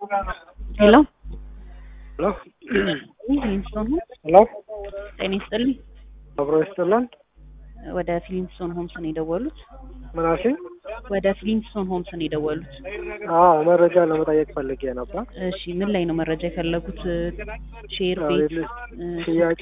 ሄሎ ሄሎ ፊሊንስቶን ሆምስ ሄሎ ጤና ይስጥልኝ። አብሮ ይስጥልን። ወደ ፊሊንስቶን ሆምስ ነው የደወሉት? ምን አልሽኝ? ወደ ፊሊንስቶን ሆምስ ነው የደወሉት? አዎ መረጃ ለመጠየቅ ፈልጌ ነበር። እሺ ምን ላይ ነው መረጃ የፈለጉት? ሼር አዎ፣ ቤት የለ- እ፣ ሽያጭ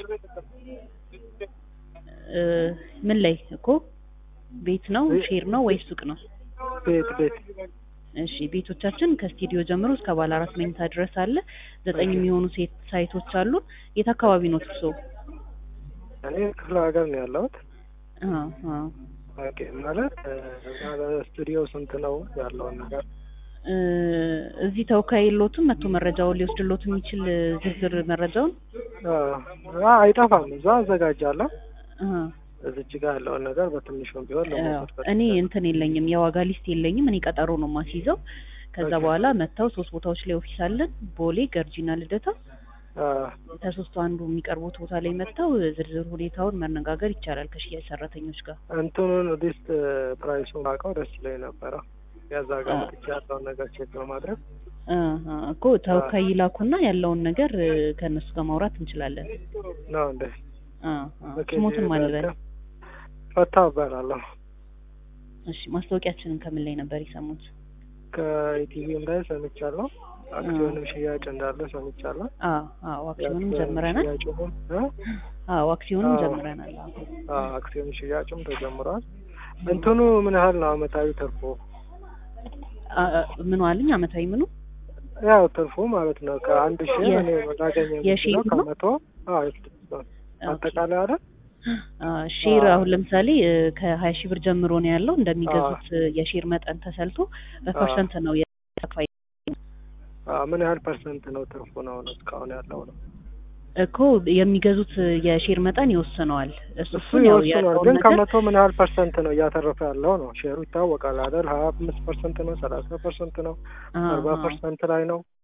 እ፣ ምን ላይ እኮ ቤት ነው ሼር ነው ወይስ ሱቅ ነው? ቤት ቤት እሺ ቤቶቻችን ከስቱዲዮ ጀምሮ እስከ ባለ አራት መኝታ ድረስ አለ። ዘጠኝ የሚሆኑ ሴት ሳይቶች አሉ። የት አካባቢ ነው እርሶ? እኔ ክፍለ ሀገር ነው ያለሁት። አዎ አዎ ኦኬ ማለት እ፣ እዛ ስቱዲዮ ስንት ነው ያለውን ነገር እ፣ እዚህ ተወካይ የሎትም መጥቶ መረጃውን ሊወስድሎት የሚችል ዝርዝር መረጃውን አ፣ አይጠፋም። እዛ አዘጋጃለሁ። አ፣ እዚች ጋር ያለውን ነገር በትንሹም ቢሆን ለመውሰድ ፈልጌ እኔ ነው። እንትን የለኝም የዋጋ ሊስት የለኝም። እኔ ቀጠሮ ነው ማስይዘው። ከዛ ኦኬ። በኋላ መጥተው ሶስት ቦታዎች ላይ ኦፊስ አለን፣ ቦሌ፣ ገርጂና ልደታ። አ፣ ከሶስቱ አንዱ የሚቀርቡት ቦታ ላይ መጥተው ዝርዝር ሁኔታውን መነጋገር ይቻላል ከሽያጭ ሰራተኞች ጋር። እንትኑን ሊስት ፕራይሱን አውቀው ደስ ይለኝ ነበረ። ያዛ ጋር አ። መጥቼ ያለውን ነገር ቼክ በማድረግ አ፣ አ፣ እኮ ተወካይ ይላኩና ያለውን ነገር እ፣ ከእነሱ ጋር ማውራት እንችላለን። ነው እንደ አ፣ አ፣ ስሞትን ማንበል። ፈታ እባላለሁ። እሺ ማስታወቂያችንን ከምን ላይ ነበር የሰሙት? ከኢቲቪም ላይ ሰምቻለሁ። አክሲዮንም ሽያጭ እንዳለ ሰምቻለሁ። አ፣ አዎ አክሲዮንም የአክሲዮን ጀምረናል። ሽያጩንም እ? አዎ አክሲዮንም አዎ። ጀምረናል። አዎ። አ፣ አክሲዮን ሽያጭም ተጀምሯል። እንትኑ ምን ያህል ነው አመታዊ ትርፉ? አ፣ አ፣ ምኑ አልኝ አመታዊ ምኑ ያው ትርፉ ማለት ነው ከአንድ ሺህ የ- እኔ ላገኘ የሺህ የምችለው ነው? ከመቶ አዎ የት- አጠቃላይ አይደል? አ፣ ሼር አዎ። አሁን ለምሳሌ እ፣ ከሀያ ሺህ ብር ጀምሮ ነው ያለው እንደሚገዙት እ፣ የሼር መጠን ተሰልቶ በፐርሰንት ነው የተከፋይ አ፣ ምን ያህል ፐርሰንት ነው ትርፉ ነው ነው እስካሁን ያለው ነው? እኮ የሚገዙት እ፣ የሼር መጠን ይወስነዋል። እሱ እሱ እሱን ያው ይወስኗል። ያለውን ግን ነገር ከመቶ ምን ያህል ፐርሰንት ነው እያተረፈ ያለው ነው? ሼሩ ይታወቃል አይደል? ሀያ አምስት ፐርሰንት ነው፣ ሰላሳ ፐርሰንት ነው፣ አ፣ አርባ አ፣ ፐርሰንት ላይ ነው።